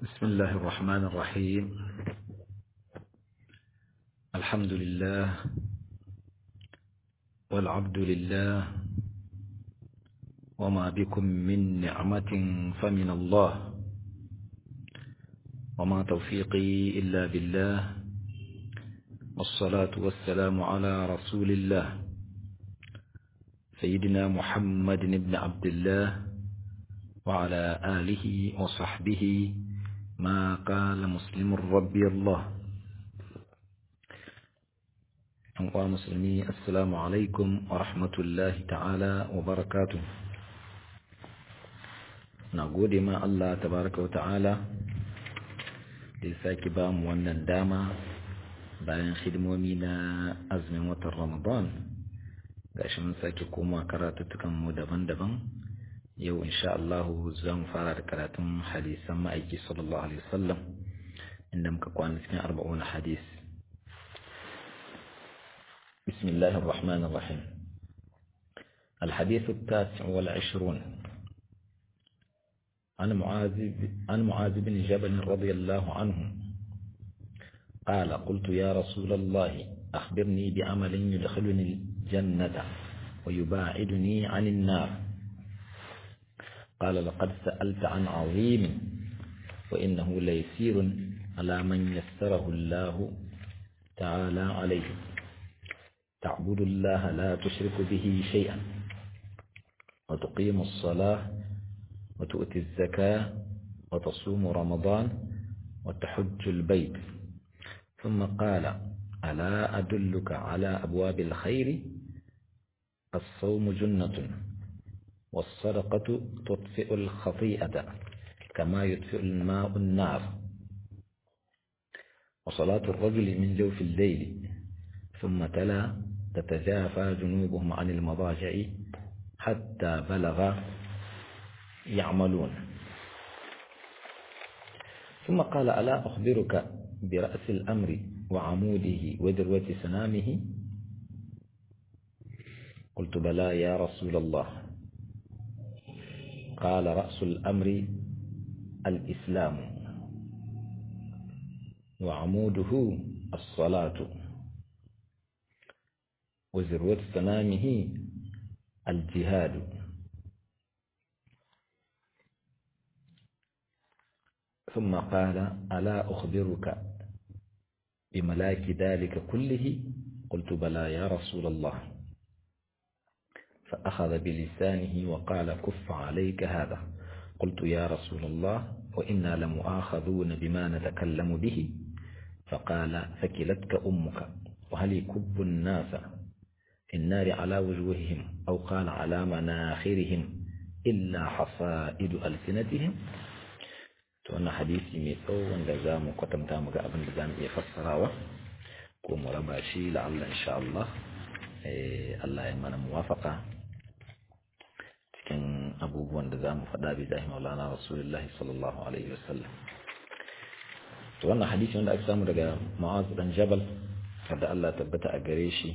بسم الله الرحمن الرحيم الحمد لله والعبد لله وما بكم من نعمة فمن الله وما توفيقي إلا بالله والصلاة والسلام على رسول الله سيدنا محمد بن عبد الله وعلى آله وصحبه ما قال مسلم ربي الله أنقوى مسلمي السلام عليكم ورحمة الله تعالى وبركاته نقول ما الله تبارك وتعالى لساك بام wannan dama bayan hidimomi na azumin watan Ramadan gashi mun sake koma karatuttukan mu daban-daban yau insha Allah za mu fara da karatun hadisan ma'aiki sallallahu alaihi wasallam inda muka kwana cikin arba'un hadis بسم الله الرحمن الرحيم الحديث التاسع والعشرون عن معاذ عن معاذ بن جبل رضي الله عنه قال قلت يا رسول الله أخبرني بعمل يدخلني الجنة ويباعدني عن النار قال لقد سألت عن عظيم وإنه ليسير على من يسره الله تعالى عليه تعبد الله لا تشرك به شيئا وتقيم الصلاة وتؤتي الزكاة وتصوم رمضان وتحج البيت ثم قال ألا أدلك على أبواب الخير الصوم جنة والصدقة تطفئ الخطيئة كما يطفئ الماء النار وصلاة الرجل من جوف الليل ثم تلا تتجافى جنوبهم عن المضاجع حتى بلغ يعملون ثم قال ألا أخبرك برأس الأمر وعموده وذروة سنامه قلت بلى يا رسول الله قال رأس الأمر الإسلام وعموده الصلاة وذروة سنامه الجهاد ثم قال ألا أخبرك بملاك ذلك كله قلت بلى يا رسول الله فأخذ بلسانه وقال كف عليك هذا قلت يا رسول الله وإنا لمؤاخذون بما نتكلم به فقال فكلتك أمك وهل يكب الناس في النار على وجوههم أو قال على مناخرهم إلا حصائد ألسنتهم وأنا حديثي ميثو وانجزام وقتم تامك أبن بزام يفسروا كوم رباشي لعل إن شاء الله Allah ya mana muwafaka cikin abubuwan da za mu faɗa bi zahi maulana rasulullahi sallallahu alaihi wasallam to wannan hadisi wanda aka samu daga ma'az dan jabal kada Allah tabbata a gare shi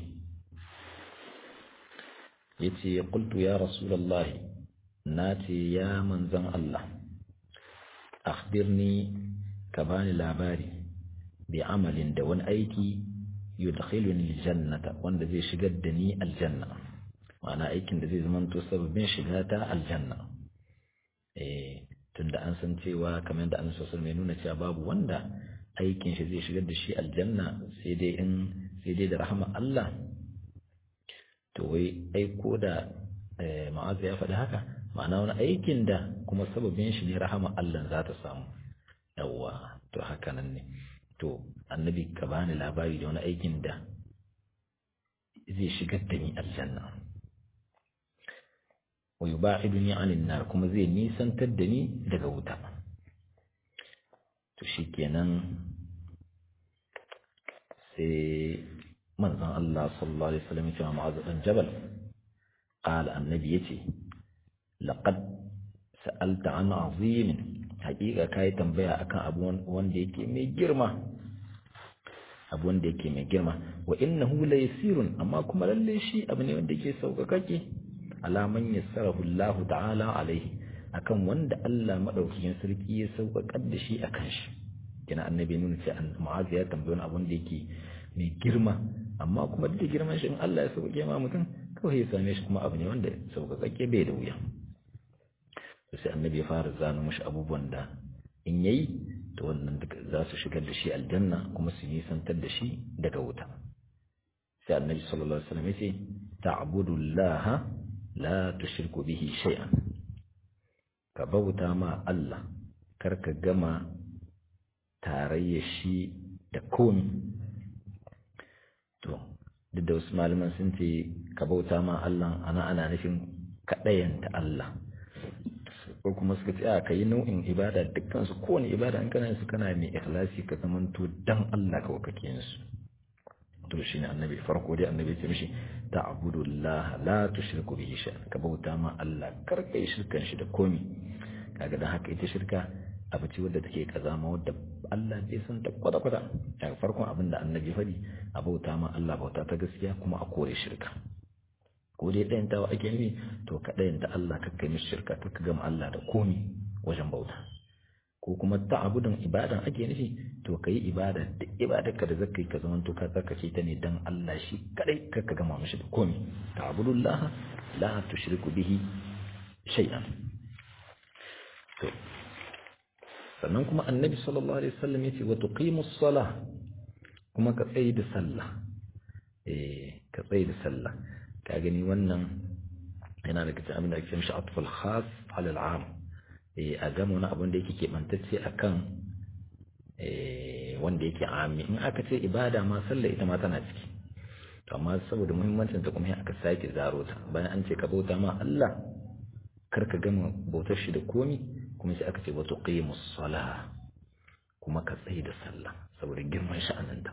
yace qultu ya rasulullahi nace ya manzon Allah akhbirni ka bani labari bi amalin da wani aiki yudkhiluni aljannata wanda zai shigar da ni aljanna ma'ana aikin da zai zamanto sababbin shiga ta aljanna eh tunda an san cewa kamar da annabi sallallahu alaihi nuna cewa babu wanda aikin shi zai shigar da shi aljanna sai dai in sai dai da rahama Allah to wai ai ko da ma'azu ya faɗi haka ma'ana wani aikin da kuma sababin shi ne rahama Allah za ta samu yawwa to haka nan ne to annabi ka bani labari da wani aikin da zai shigar da ni aljanna wa yuba'iduni 'anil nar kuma zai nisantar da ni daga wuta to shikenan sai manzon Allah sallallahu alaihi wasallam ya ce ma Mu'adh bin Jabal qala annabi yace laqad sa'alta 'an 'azimin haƙiƙa kai tambaya akan abu wanda yake mai girma abu wanda yake mai girma wa innahu la yasirun amma kuma lalle shi abu ne wanda yake sauƙaƙaƙe alaman yassarahu Allah ta'ala alaihi akan wanda Allah madaukakin sarki ya sauƙaƙar da shi akan shi kina annabi nuna ce mu'az ya tambayi wani abun da yake mai girma amma kuma duk da girman shi in Allah ya sauƙaƙe ma mutum kawai ya same shi kuma abu ne wanda sauƙaƙe bai da wuya sai annabi ya fara zano mashi abubuwan da in yayi to wannan duka za su shigar da shi aljanna kuma su nisantar da shi daga wuta sai annabi sallallahu alaihi wasallam ya ce ta'budu Allah la tushriku bihi shay'an ka bauta ma Allah kar ka gama tarayya shi da komi to duk da wasu malaman sun ce ka bauta ma Allah ana ana nufin kaɗayanta Allah ko kuma suka ce a ka yi nau'in ibada dukkan su kowane ibada in kana su kana mai ikhlasi ka zamanto dan Allah kawai kake yin su to shine annabi farko dai annabi ce mishi ta'budu Allah la tushriku bihi shay'an ka bauta ma Allah kar ka yi shirkan shi da komi kaga dan haka ita shirka abu ce wadda take kazama wadda Allah bai san ta kwata kwata daga farkon abin da annabi faɗi a bauta ma Allah bauta ta gaskiya kuma a kore shirka ko dai ɗayan tawa ake nufi to ka ɗayan ta Allah ka kai mishi shirka ka gama Allah da komi wajen bauta ko kuma ta'abudin ibadan ake nufi to kai ibada da ibadar ka da zakai ka zaman to ka tsarkake ta ne dan Allah shi kadai ka ka gama mishi da komi ta'budullah la tushriku bihi shay'an to sannan kuma annabi sallallahu alaihi wasallam yace wa tuqimus salah kuma ka tsaye da sallah eh ka tsaye da sallah ka gani wannan yana da cikin abin da ake mishi atfal khas ala al'am eh a gama wani abin da yake kebantacce akan eh wanda yake ami in aka ce ibada ma sallah ita ma tana ciki to amma saboda muhimmancin ta kuma aka sake zaro ta bayan an ce ka bauta ma Allah kar ka gama bautar shi da komi kuma sai aka ce wa tuqimus salah kuma ka tsaye da sallah saboda girman sha'aninta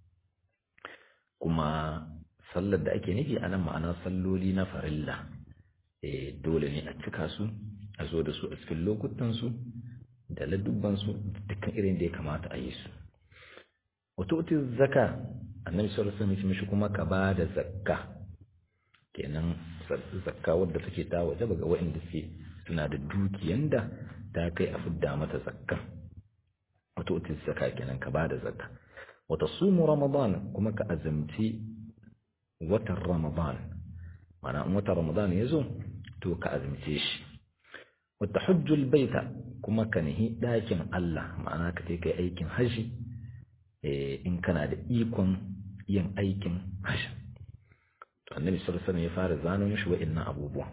kuma sallar da ake nufi a nan ma'ana salloli na farilla eh dole ne a cika su a zo da su a cikin lokutansu da ladubbansu dukkan irin da ya kamata a yi su wato uti zaka annabi sallallahu alaihi wasallam mishi kuma ka ba da zakka kenan zakka wadda take ta waje ga waɗanda suke suna da dukiyan da ta kai a fidda mata zakka wato uti zaka kenan ka ba da zakka wata sumu ramadan kuma ka azamci watan ramadan mana in watan ramadan ya zo to ka azumce shi wata hujjul baita kuma ka nihi ɗakin Allah ma'ana ka kai aikin haji in kana da ikon yin aikin haji to annabi sallallahu alaihi ya fara zano mishi wa'annan abubuwa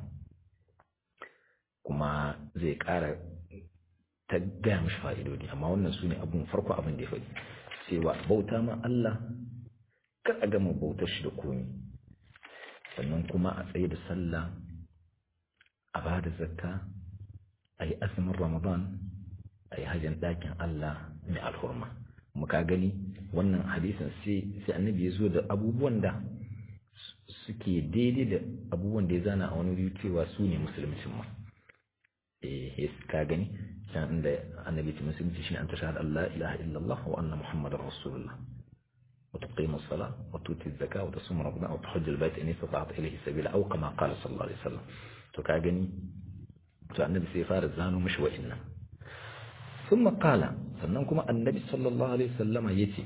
kuma zai ƙara ta gaya mishi fa'idodi amma wannan su ne abun farko abin da ya faɗi cewa bauta ma Allah kar a gama bautar shi da komi sannan kuma a tsaye da sallah a ba da zakka a yi azumin ramadan a yi hajjan ɗakin Allah mai alhurma muka gani wannan hadisin sai annabi ya zo da abubuwan da suke daidai da abubuwan da ya zana a wani wuri cewa su ne musulmcin ma eh ka gani can inda annabi ce musulunci shine an tashhadu Allah ilaha illallah wa anna muhammadar rasulullah وتقيم الصلاة وتؤتي الزكاة وتصوم رمضان وتحج البيت إن استطعت إليه سبيلا أو كما قال صلى الله عليه وسلم to ka gani to annabi sai fara zano mishi wa'annan ثم قال sannan kuma annabi sallallahu alaihi wasallama yace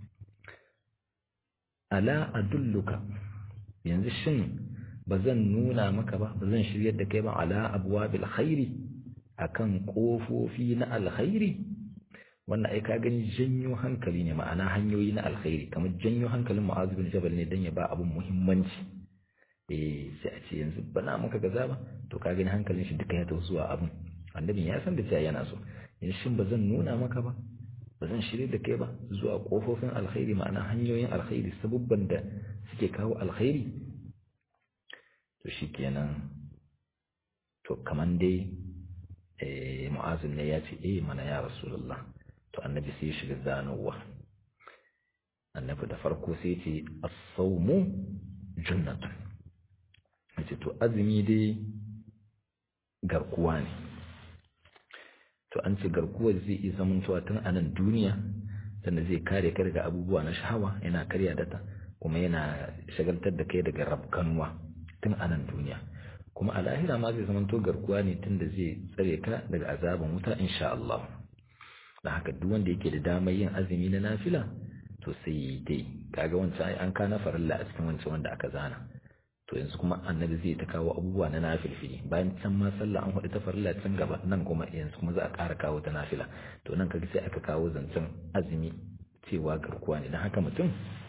ala adulluka yanzu shin bazan nuna maka ba bazan shiryar da kai ba ala abwabil khairi akan kofofi na alkhairi wannan ai ka gani janyo hankali ne ma'ana hanyoyi na alkhairi kamar janyo hankalin mu'azu bin jabal ne dan ya ba abun muhimmanci eh sai a ce yanzu bana maka gaza ba to ka gani hankalin shi duka ya tafi zuwa abun annabin ya san da cewa yana so yanzu shin ba zan nuna maka ba ba zan shirye da kai ba zuwa kofofin alkhairi ma'ana hanyoyin alkhairi sabubban da suke kawo alkhairi to shikenan to kaman dai eh mu'azin ne ya ce eh mana ya rasulullah to annabi sai ya shiga zanowa annabi da farko sai ce as-sawmu jannatun yace to azumi dai garkuwa ne to an ce garkuwar zai iya zamantowa tun a nan duniya sannan zai kare ka daga abubuwa na shahawa yana karya data kuma yana shagaltar da kai daga rabkanuwa tun a nan duniya kuma a lahira ma zai zamanto garkuwa ne tunda zai tsare ka daga azaban wuta insha Allah da haka duk wanda yake da damar yin azumi na nafila to sai yi dai kaga wancan ai an kana farilla a cikin wancan wanda aka zana to yanzu kuma annabi zai ta kawo abubuwa na nafilfili bayan can ma sallah an hudu ta farilla can gaba nan kuma yanzu kuma za a ƙara kawo ta nafila to nan kaga sai aka kawo zancen azumi cewa garkuwa ne don haka mutum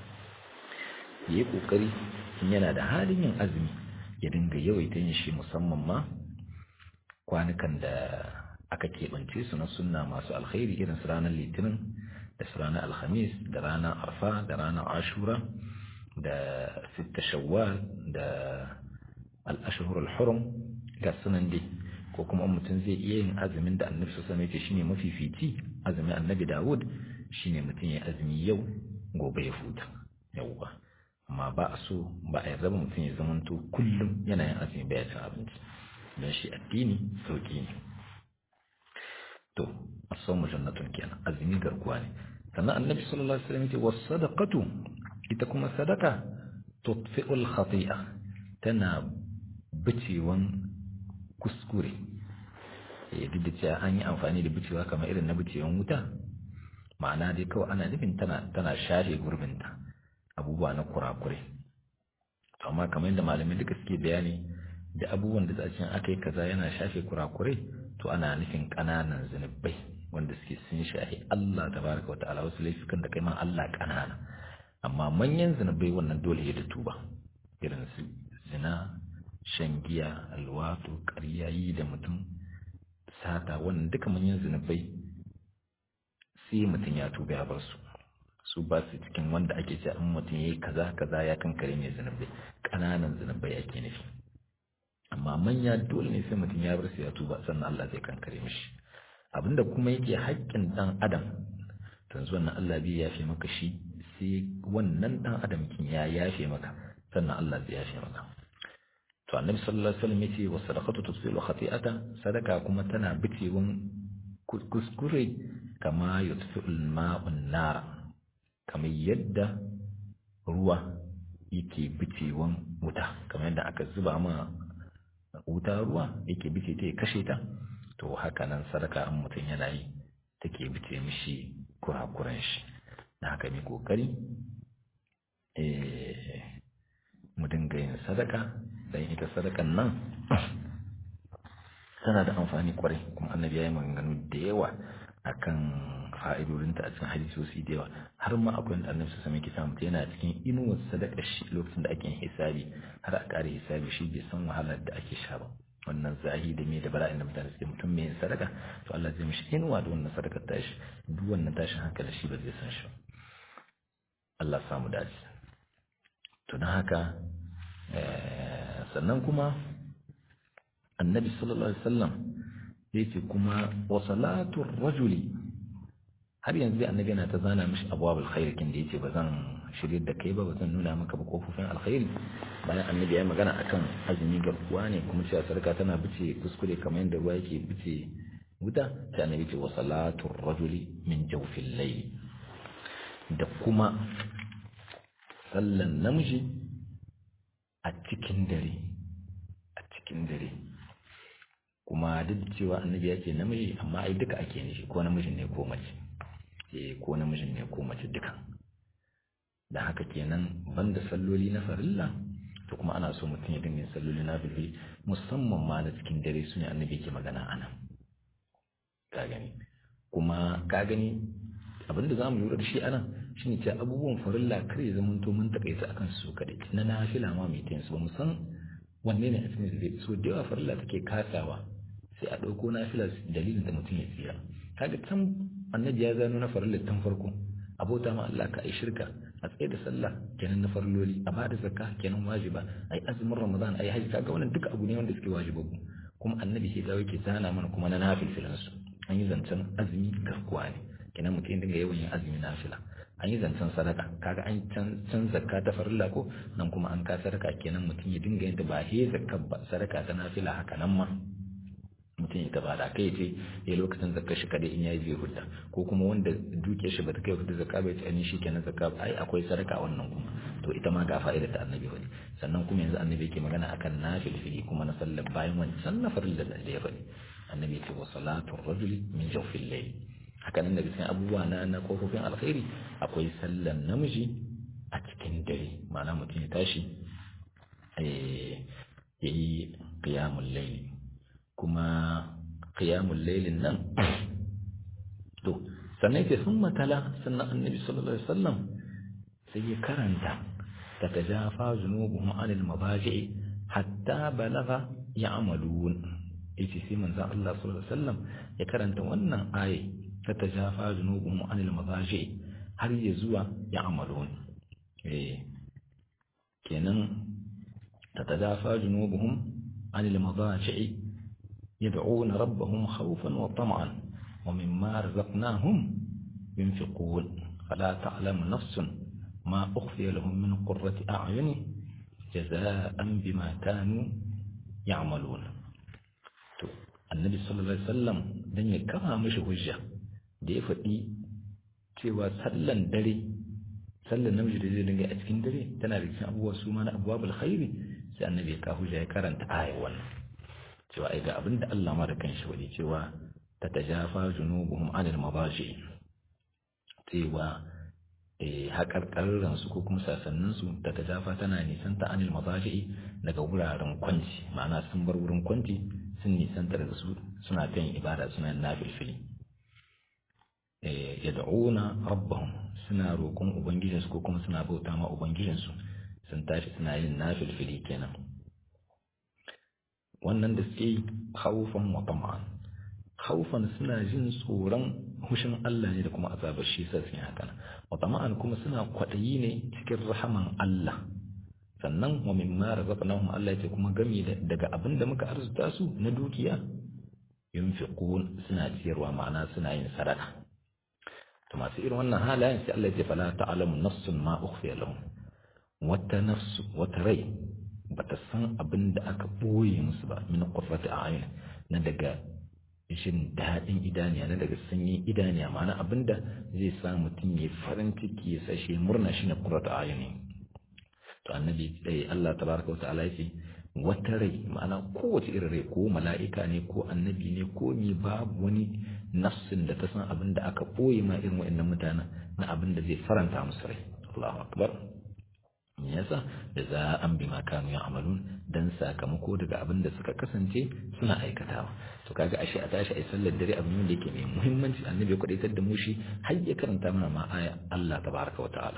ya yi ƙoƙari in yana da halin yin azumi ya dinga yawaita yin shi musamman ma kwanukan da aka keɓance su na sunna masu alkhairi irin su ranar litinin da su ranar alhamis da ranar arfa da ranar ashura da sitta shawwal da al'ashahur al-hurum ga sunan dai ko kuma mutum zai iya yin azumin da annabi sosai mai ce shine mafifici azumin annabi dawud shine mutum ya azumi yau gobe ya huta yauwa amma ba a so ba a yarda mutum ya zamanto kullum yana yin azumi baya cin abinci don shi addini sauki ne to as-sawmu jannatun kenan azumi garkuwa ne sannan annabi sallallahu alaihi wasallam ya ce was-sadaqatu ita kuma sadaka tutfi'ul khati'a tana bicewan kuskure ya duk da cewa an yi amfani da bicewa kamar irin na bicewan wuta ma'ana dai kawai ana nufin tana tana shafe gurbinta abubuwa na kurakure to amma kamar yadda malamai duka suke bayani da abubuwan da zacin aka yi kaza yana shafe kurakure to ana nufin ƙananan zunubai wanda suke sun shafi Allah tabaraka wa ta'ala wasu laifukan da kai ma Allah ƙanana amma manyan zunubai wannan dole ya da tuba irin su zina shan giya alwato ƙarya yi da mutum sata wannan duka manyan zunubai sai mutum ya tuba ya bar su su ba su cikin wanda ake ce an mutum ya yi kaza kaza ya kankare mai zunubai ƙananan zunubai ake nufi amma manya dole ne sai mutum ya bar su ya tuba sannan Allah zai kankare mishi abinda kuma yake haƙƙin ɗan adam yanzu wannan Allah bai yafe maka shi sai wannan ɗan adam kin ya yafe maka sannan Allah zai yafe maka to annabi sallallahu alaihi wasallam yace wa sadaqatu tusilu khati'ata sadaka kuma tana bicewan kuskure kama yutfi'ul ma'un nar kamar yadda ruwa yake bicewan wuta kamar yadda aka zuba ma wuta ruwa yake bice ta ya kashe ta to haka nan sadaka an mutum yana yi take bice mishi kurakuran shi na haka mai kokari mu dinga yin sadaka dan ita sadakan nan tana da amfani kwarai kuma annabi ya yi maganganu da yawa akan fa'idodinta a cikin hadisosi da yawa har ma akwai wanda annabi sassa ke samu yana cikin inuwar sadaka shi lokacin da ake yin hisabi har a ƙare hisabi shi bai san wahalar da ake sha ba wannan zahi da me da bala'in da mutane suke mutum mai yin sadaka to Allah zai mishi inuwa da wannan sadakar tashi duk wannan tashin hankali shi ba zai san shi Allah samu dace to don haka sannan kuma annabi sallallahu alaihi wasallam yace kuma wa salatu rajuli har yanzu dai annabi yana ta zana mishi abwabul khair kin da yace bazan shirye da kai ba bazan nuna maka ba kofofin alkhairi bayan annabi ya magana akan azumi garkuwa ne kuma cewa sarka tana bice kuskure kamar yadda ruwa yake bice wuta sai annabi ce wa salatu rajuli min jawfil layl da kuma sallan namiji a cikin dare a cikin dare kuma duk da cewa annabi ya ce namiji amma ai duka ake nishi ko namijin ne ko mace eh ko namijin ne ko mace duka da haka kenan banda salloli na farilla to kuma ana so mutum ya dinga yin salloli na bibi musamman ma na cikin dare su ne annabi ke magana ana ka gani kuma ka gani abinda za mu lura da shi anan shine cewa abubuwan farilla kar ya zama to mun takaita akan su kadai na nafila ma mai tayin su ba mu san wanne ne a cikin su so da yawa farilla take kasawa sai a ɗauko nafila dalilin da mutum ya tsira kaga can annabi ya zano na farilla tun farko abota ma Allah ka ai shirka a tsaye da sallah kenan na farloli a bada zakka kenan wajiba ai azumin ramadan ai haji kaga wannan duka abu ne wanda suke wajibabu kuma annabi sai dawo yake zana mana kuma na nafilfilan su an yi zancen azumi garkuwa ne kenan mutum dinga yawan yin azumi nafila an yi zancen sadaka kaga an can zakka ta farilla ko nan kuma an ka sadaka kenan mutum ya dinga yin ta ba he zakka ba sadaka ta nafila haka nan ma mutum ya taba da kai ce ya lokacin zakka shi kadai in yayi zai hudda ko kuma wanda duke shi bata kai hudda zakka bai ce ani shi kenan zakka ai akwai sadaka wannan kuma to ita ma ga fa'idar da annabi wani sannan kuma yanzu annabi yake magana akan nafil fili kuma na sallar bayan wani sannan farilla da ya faɗi annabi ce wa salatu rajuli min jawfil layl haka nan daga cikin abubuwa na na kofofin alkhairi akwai sallan namiji a cikin dare ma'ana mutum ya tashi ya yi qiyamul layl kuma qiyamul laylin nan to sannan yake sun matala sannan annabi sallallahu alaihi wasallam sai ya karanta tatajafa junubuhum anil mabaji'i hatta balagha ya'malun yace sai manzon Allah sallallahu alaihi wasallam ya karanta wannan aye tatajafa junubuhum anil mabaji'i har ya zuwa ya'malun eh kenan tatajafa junubuhum anil mabaji'i yad'una rabbahum khawfan wa tam'an ومما رزقناهم ينفقون فلا تعلم نفس ما أخفي لهم من قرة أعين جزاء بما كانوا يعملون النبي صلى الله عليه وسلم dan ya kama mishi hujja da ya faɗi cewa sallan dare sallan namiji da zai dinga a cikin dare tana da cikin abubuwa su ma na abubuwa khairi sai annabi ya kawo hujja ya karanta ayar wannan cewa ai ga abin da Allah ma da kanshi wani cewa tatajafa junubuhum anil mabashi cewa haƙarƙarransu ko kuma sasanninsu tatajafa tana nisanta anil mabashi daga wuraren kwanci ma'ana sun bar wurin kwanci sun nisanta daga su suna kan ibada suna nafilfili yad'una rabbahum suna roƙon ubangijinsu ko kuma suna bauta ma ubangijinsu sun tashi suna yin nafilfili kenan wannan da suke haufan wa tama'an haufan suna jin tsoron hushin Allah ne da kuma azabar shi sa sun haka wa tama'an kuma suna kwaɗayi ne cikin rahaman Allah sannan wa mimma razaqnahum Allah ce kuma gami daga abin da muka arzuta su na dukiya yunfiqun suna ciyarwa ma'ana suna yin sadaka to masu irin wannan halayen sai Allah ya ce fala ta'lamu nafsun ma ukhfiya lahum wata nafsu wata rai bata san abin da aka boye musu ba min qurrati a'yun na daga jin daɗin idaniya na daga sanyin idaniya ma'ana abinda zai sa mutum ya farin ciki ya sashe murna shi na qurratu a'yuni to annabi eh Allah tabaraka wa ta'ala yace wata rai ma'ana kowace irin rai ko mala'ika ne ko annabi ne ko ni babu wani nafsin da ta san abin da aka ɓoye ma irin wa'annan mutanen na abin da zai faranta musu rai Allahu akbar me yasa da za an bi kanu ya amalun dan sakamako daga abin da suka kasance suna aikatawa to kaga ashe a tashi ai sallar dare abin da yake mai muhimmanci annabi ya kwadaitar da mu shi har ya karanta mana ma aya Allah tabaraka wa ta'ala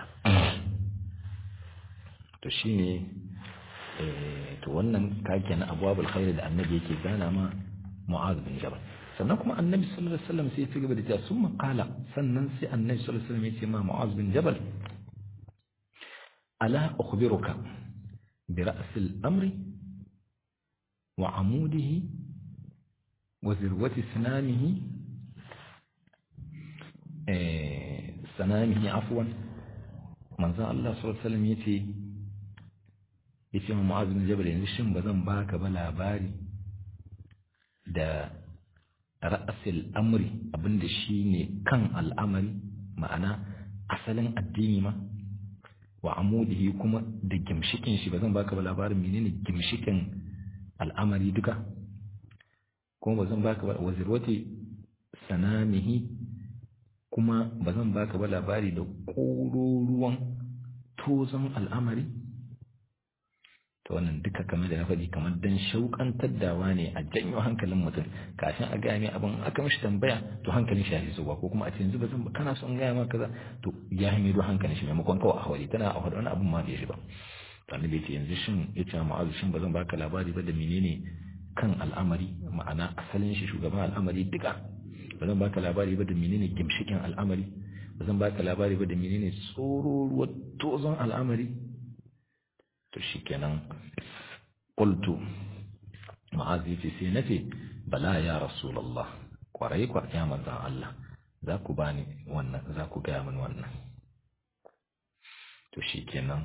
to shine to wannan kake na abwabul khair da annabi yake gana ma mu'az bin jabal sannan kuma annabi sallallahu alaihi wasallam sai ya ci gaba da cewa summa qala sannan sai annabi sallallahu alaihi wasallam ya ce ma mu'az bin jabal ala ukhbiruka bi ra's al-amri wa amudihi wa zirwati sinamihi eh sanamihi afwan manzo Allah sallallahu alaihi wasallam yace yace ma mu'az bin jabal yanzu shin bazan baka ba labari da ra'asil amri abinda shine kan al'amari ma'ana asalin addini ma wa amudihi kuma da gimshikin shi bazan baka ba labarin menene gimshikin al'amari duka kuma bazan baka ba wazirwati sanamihi kuma bazan baka ba labari da ƙororuwan tozon al'amari to wannan duka kamar da na faɗi kamar dan shauƙantar dawa ne a janyo hankalin mutum kafin a gaya mai abin aka mishi tambaya to hankalin shi ya fi zuwa ko kuma a ce yanzu ba zan kana son gaya maka kaza to ya yi mai hankalin shi maimakon kawai a hawali tana a hawali wani abin ma bai shi ba to annabi ce yanzu shin ya ce ma'azu shin ba zan baka labari ba da menene kan al'amari ma'ana asalin shi shugaban al'amari duka ba zan baka labari ba da menene gimshikin al'amari ba zan baka labari ba da menene tsororuwar tozon al'amari to shi kenan ƙultu ma'azi ce sai na ce bala ya rasulallah ƙwarai kwa ya manzan Allah za ku bani wannan za ku gaya min wannan to shi kenan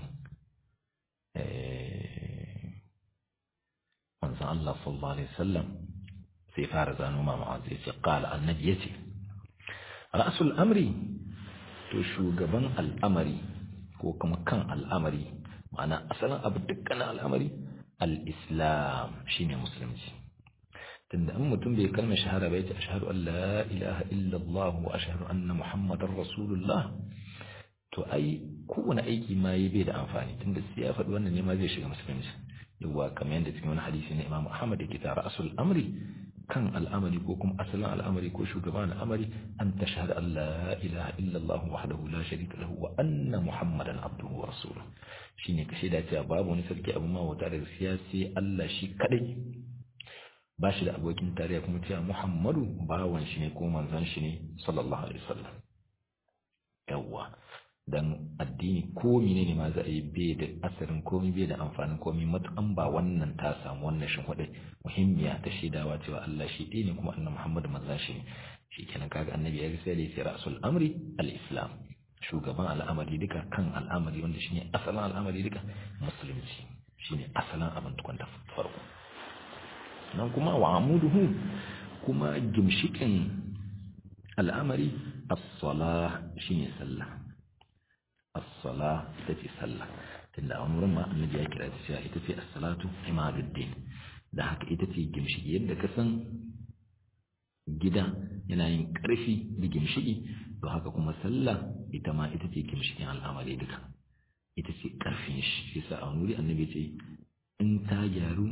manzan Allah sallallahu alaihi wasallam sai fara zano ma mu'az ya ce qala annabi yace ra'sul amri to shugaban al'amari ko kuma kan al'amari ma'ana asalin abu dukkanin al'amari al-islam shine musulunci tunda an mutum bai kalmar shahada bai ce ashhadu an la ilaha illallah wa ashhadu anna muhammadar rasulullah to ai kowane aiki ma yi bai da amfani tunda sai ya faɗi wannan ne ma zai shiga musulunci yawa kamar yadda cikin wani hadisi na Imam Ahmad yake tara asul amri kan al'amari ko kuma asalin al'amari ko shugaban al'amari an tashhadu an la ilaha illallah wahdahu la sharika lahu wa anna muhammadan abduhu wa rasuluhu shine kashe da cewa babu wani sarki abin ma wata da siyasi Allah shi kadai ba shi da abokin tarayya kuma cewa Muhammadu bawan shi ne ko manzon shi ne sallallahu alaihi wasallam yawwa dan addini ko menene ma za a yi bai da asarin komai bai da amfanin komai matukan ba wannan ta samu wannan shin hudai muhimmiya ta shaidawa cewa Allah shi ɗaya ne kuma annabi Muhammad manzon shi ne shikenan kaga annabi ya sai da ya rasul amri al-islam shugaban al'amari duka kan al'amari wanda shine asalin al'amari duka musulunci shine asalin abin tukunta farko nan kuma wa amuduhu kuma gimshikin al'amari as-salah shine sallah as-salah ita ce sallah tunda a wurin ma annabi ya kira ta cewa ita ce as-salatu imaduddin da haka ita ce gimshiki yadda ka san gida yana yin ƙarfi da gimshiki to haka kuma sallah ita ma ita ce gimshikin al'amari duka ita ce ƙarfin shi yasa a wuri annabi ce in ta gyaru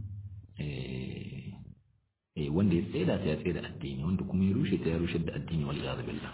wanda ya tsaida ta ya tsaida addini wanda kuma ya rushe ta ya rushe da addini wal iyad billah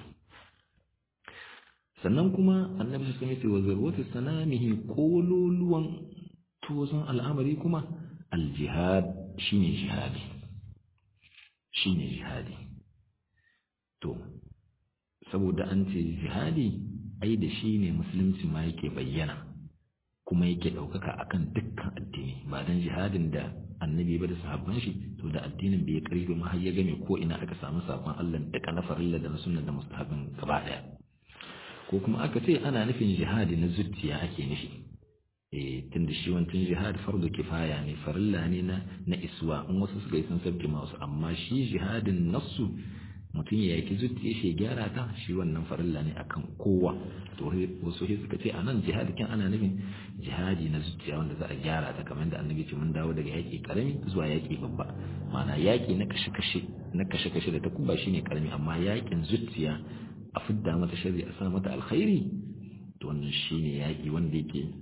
sannan kuma annabi sun ce wa zarwatu sanamihi kololuwan tozon al'amari kuma al-jihad shine jihadi shine jihadi to saboda an ce jihadi ai da shi ne musulunci ma yake bayyana kuma yake ɗaukaka akan dukkan addini ba dan jihadin da annabi ba da sahabban shi to da addinin bai karfi ma har ya game ko ina aka samu sabon Allah duka na farilla da na sunna da mustahabin gaba daya ko kuma aka ce ana nufin jihadi na zuciya ake nufi eh tunda shi wancan jihad fardu kifaya ne farilla ne na na iswa in wasu suka yi sun sabke ma wasu amma shi jihadin nassu mutum ya yaki zuciya shi gyara ta shi wannan farilla ne akan kowa to wasu sai suka ce anan jihadi kin ana nufin jihadi na zuciya wanda za a gyara ta kamar da annabi ce mun dawo daga yaki karami zuwa yaki babba ma'ana yaki na kashe kashe na kashe kashe da takuba shine karami amma yakin zuciya a fidda mata shari a sa mata alkhairi to wannan shine yaki wanda yake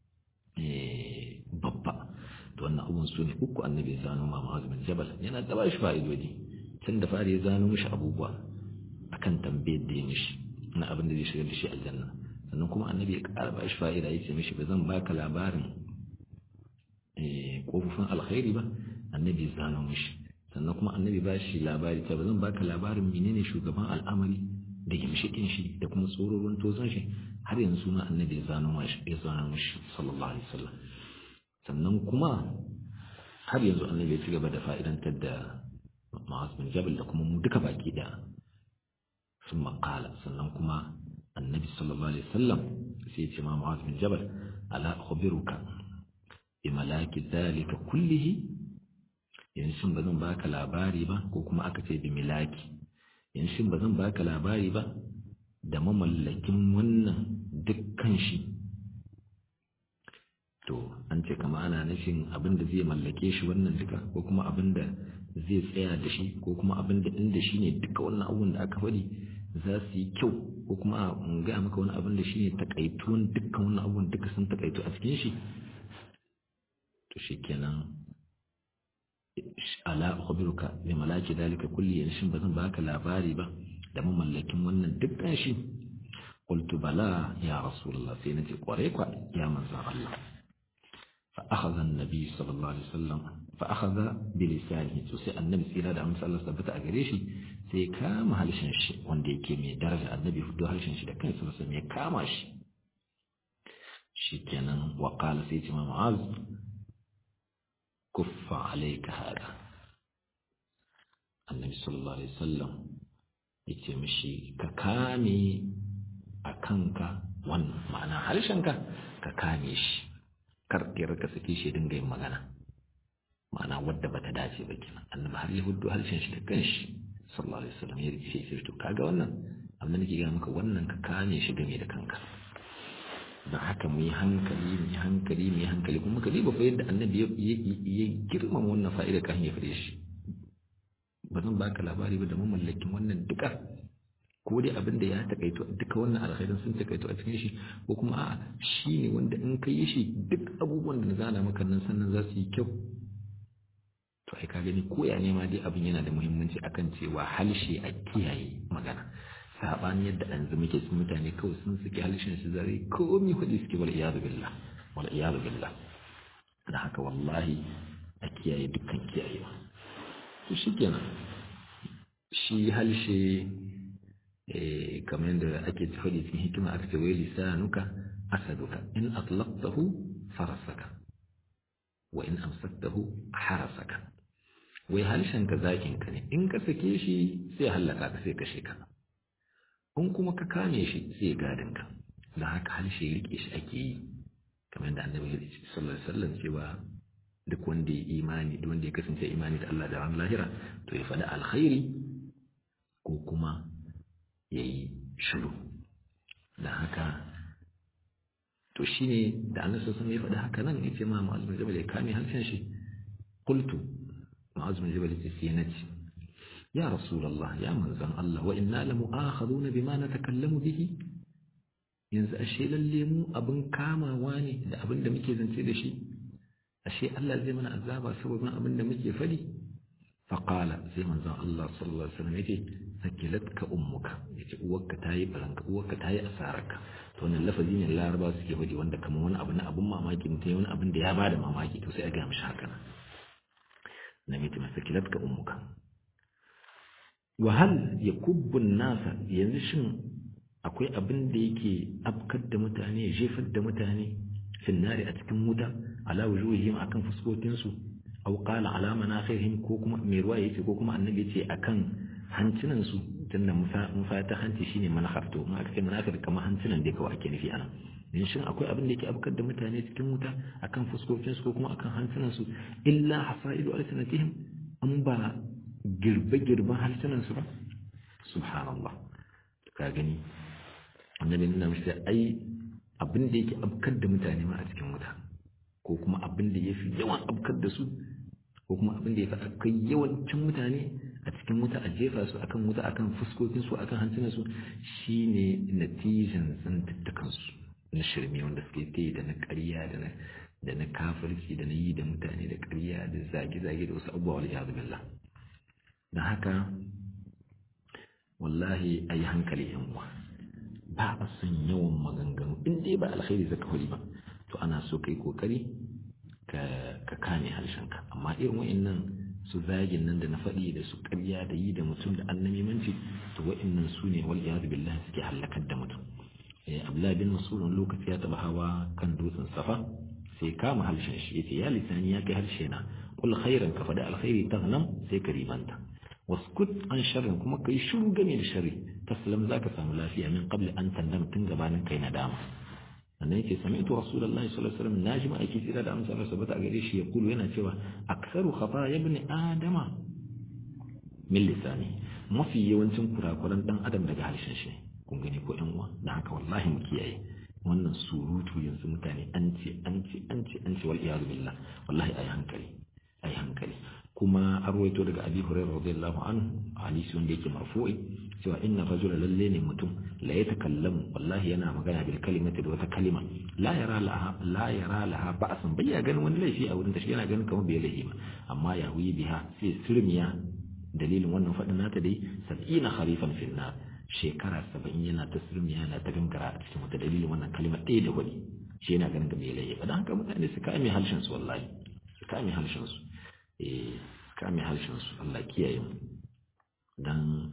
babba to wannan abun su ne uku annabi ya zano ma ma'azumin jabal yana da bashi fa'idodi tun da fari ya zano mishi abubuwa akan tambayar da ya mishi na abin da zai shigar da shi aljanna sannan kuma annabi ya ƙara ba shi fa'ida ya ce mishi ba zan baka labarin ƙofofin alkhairi ba annabi ya zano mishi sannan kuma annabi ba shi labari ta ba zan baka labarin menene shugaban al'amari da gimshikin shi da kuma tsororin tozon shi har yanzu ma annabi ya zano mishi ya zano mishi sallallahu alaihi wasallam sannan kuma har yanzu annabi ya ci gaba da fa'idantar da ma'az bin jabal da kuma mu duka baki daya sun makala sannan kuma annabi sallallahu alaihi wasallam sai ya ce ma ma'az bin jabal ala khabiruka bi malaki dhalika kullihi yanzu ba zan baka labari ba ko kuma aka ce bi milaki yanzu ba zan baka labari ba da mamallakin wannan dukkan shi to an ce kama ana nufin abin da zai mallake shi wannan duka ko kuma abin da zai tsaya da shi ko kuma abin da inda shi ne duka wannan abubuwan da aka faɗi za su yi kyau ko kuma in gaya maka wani abin da shi ne takaituwan dukkan wannan abubuwan duka sun takaitu a cikin shi to shi kenan ala ukhbiruka bi malaki dalika kulli yanshin bazan baka labari ba da mamallakin wannan dukkan shi qultu bala ya rasulullah sai nace kware kwa ya manzon Allah fa akhadha an-nabi sallallahu alaihi wasallam fa akhadha bi lisanihi to sai annabi tsira da amsa Allah tabbata a gare shi sai kama halshen shi wanda yake mai daraja annabi fito halshen shi da kansa sai ya kama shi shikenan wa qala sai ce ma mu'az كف عليك هذا النبي صلى الله عليه وسلم yace mishi ka kame a kanka wannan ma'ana harshenka ka kame shi kar ka sake shi dinga yin magana ma'ana wadda bata dace ba kenan annabi har ya hudu harshen shi da kanshi sallallahu alaihi wasallam ya rike shi to kaga wannan abin da nake ga maka wannan ka kame shi game da kanka don haka mu yi hankali mu yi hankali mu yi hankali kuma ka diba fa yadda annabi ya girmama wannan fa'ida kan ya fare shi ba zan baka labari ba da mamallakin wannan duka ko dai abin da ya takaito duka wannan alkhairin sun takaito a cikin shi ko kuma a'a shi ne wanda in ka yi shi duk abubuwan da na zana maka nan sannan za su yi kyau to ai ka gani ko ya nema dai abin yana da muhimmanci akan cewa halshe a kiyaye magana saɓani yadda an zama ke sun mutane kawai sun suke halishin su zare komi hudu suke wal iyadu billah wal iyadu billah da haka wallahi a kiyaye dukkan kiyayewa to shikenan shi halshe kamar yadda ake faɗi cikin hikima aka ce wai lisanuka asaduka in atlaqtahu farasaka wa in amsaktahu harasaka wai halshen ka zakin ka ne in ka sake shi sai hallaka ka sai kashe ka in kuma ka kame shi sai gadin ka da haka harshe rike shi ake yi kamar da annabi sallallahu alaihi wasallam cewa duk wanda ya imani duk wanda ya kasance imani da Allah da ran lahira to ya faɗi alkhairi ko kuma ya yi shiru da haka to shine da annabi sallallahu alaihi wasallam ya faɗi haka nan yace ma mu'azzim jabal ya kame harshen shi qultu mu'azzim jabal ya ce nace يا رسول الله يا من زن الله وإنا لمؤاخذون بما نتكلم به yanzu ashe lalle mu abin kamawa ne da abin da muke zance da shi ashe Allah zai mana azaba saboda abin da muke fadi faqala sai manzon Allah sallallahu alaihi wasallam yace sakilatka ummuka yace uwarka tayi baranka uwarka tayi asararka to wannan lafazi ne laraba suke faɗi wanda kamar wani abu na abin mamaki mutum wani abin da ya bada mamaki to sai a ga mishi haka nan na mace sakilatka ummuka wahal ya kubbun nasa yanzu shin akwai abin da yake afkar da mutane ya jefar da mutane finnari a cikin wuta ala wujuhihim akan fuskokinsu aw qala ala manakhirihim ko kuma mai ruwa yace ko kuma annabi yace akan hancinan su tunda musa ta hanci shine manakhar to ma aka ce manakhir kamar hancinan da kawai ake nufi anan dan shin akwai abin da yake afkar da mutane cikin wuta akan fuskokinsu ko kuma akan hancinan su illa hasaidu alsanatihim an ba girbe-girben harsunansu ba subhanallah ka gani annabi nuna mashi ai abin da yake abkar da mutane ma a cikin wuta ko kuma abin da ya fi yawan abkar da su ko kuma abin da ya fi akai yawancin mutane a cikin wuta a jefa su akan wuta akan fuskokin su akan hantunan su shine natijan zantattakan su na shirme wanda suke ta da na ƙarya da na da na kafirci da na yi da mutane da ƙarya da zage-zage da wasu abubuwa wal iyadu billah da haka wallahi a yi hankali yan uwa ba a son yawan maganganu in dai ba alkhairi zaka huli ba to ana so kai kokari ka kame harshenka amma irin wa'annan su zagin nan da na faɗi da su ƙarya da yi da mutum da annamimanci to wa'annan su ne wal iyadu billahi suke halakar da mutum abdullahi bin mas'ud lokaci ya taba hawa kan dutsen safa sai kama harshen shi yace ya lisani ya kai harshe na kul khairan ka faɗi alkhairi taghnam sai ka ribanta waskut an sharrin kuma kai shiru game da sharri taslam zaka samu lafiya min qabli an tandam tun gabanin kai nadama sannan yake sami'tu rasulullahi sallallahu alaihi wasallam najima ake tsira da amsa Allah sabata a gare shi ya kulu yana cewa aksaru khata ibn adama min lisani mafi yawancin kurakuran dan adam daga harshen shi kun gani ko yan uwa dan haka wallahi mu kiyaye wannan surutu yanzu mutane an ce an ce an ce an ce wal iyadu billah wallahi ayi hankali ayi hankali kuma an rawaito daga abi hurairah radiyallahu anhu hadisi wanda yake marfu'i cewa inna rajula lalle ne mutum la yatakallamu wallahi yana magana bil kalimati da wata kalima la yara laha la yara laha ba'san bai ya ganin wani laifi a wurin ta shi yana ganin kamar bai laifi ba amma ya wuyi biha sai sirmiya dalilin wannan fadin nata dai sab'ina kharifan fi nar shekara saba'in yana ta sirmiya yana ta gangara a cikin wata dalilin wannan kalima ɗaya da wani shi yana ganin bai laifi ba dan haka mutane su kame harshen su wallahi su kame harshen su eh kame harshen su Allah kiyaye mu dan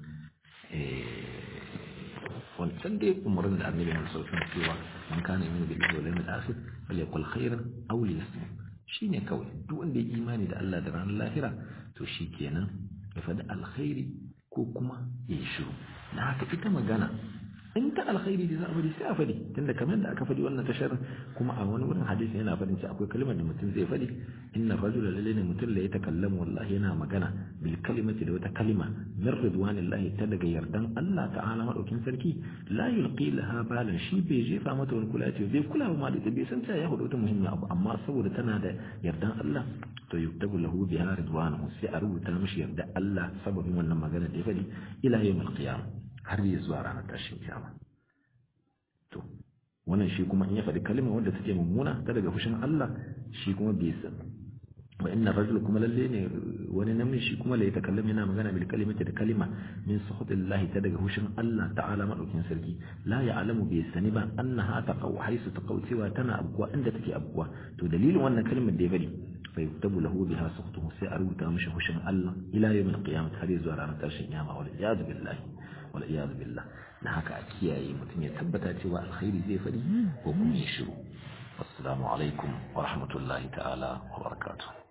wancan dai umarin da annabi ya sauƙin cewa man kana yin billahi wal yawmil akhir falyaqul khairan aw liyasmut shine kawai duk wanda ya imani da Allah da ranar lahira to shikenan ya faɗi alkhairi ko kuma ya yi shiru na haka ita magana in ta alkhairi da za a bari sai a faɗi tunda kamar da aka faɗi wannan tashar kuma a wani wurin hadisi yana faɗin cewa akwai kalmar da mutum zai faɗi inna rajula lalle ne mutum la yatakallamu wallahi yana magana bil kalimati da wata kalima min ridwanillahi ta daga yardan Allah ta'ala madaukin sarki la yulqi laha balan shi bai jefa mata wani kula ce bai kula ba ma da bai san cewa ya hudu wata muhimmi abu amma saboda tana da yardan Allah to yuktabu lahu biha ridwanuhu sai a rubuta mishi yarda Allah sababin wannan magana da ya faɗi ila yawmil qiyamah har yi zuwa ranar tashin kiyama to wannan shi kuma in ya faɗi kalma wanda take mummuna ta daga fushin Allah shi kuma bai san wa inna rajul kuma lalle ne wani namiji shi kuma la yatakallam yana magana bil kalimati da kalima min suhutillahi ta daga fushin Allah ta'ala madaukin sarki la ya'lamu bi sani ba annaha taqaw haisu taqaw cewa tana abuwa inda take abuwa to dalilin wannan kalmar da ya bari fa yuktabu lahu biha suhtuhu sai a rubuta mishi fushin Allah ila yawmil qiyamah har zuwa ranar tashin kiyama wal iyad billahi والعياذ بالله na haka a kiyaye mutum ya tabbata cewa alkhairi zai faɗi ko kuma ya shiru assalamu alaikum wa rahmatullahi ta'ala wa barakatuh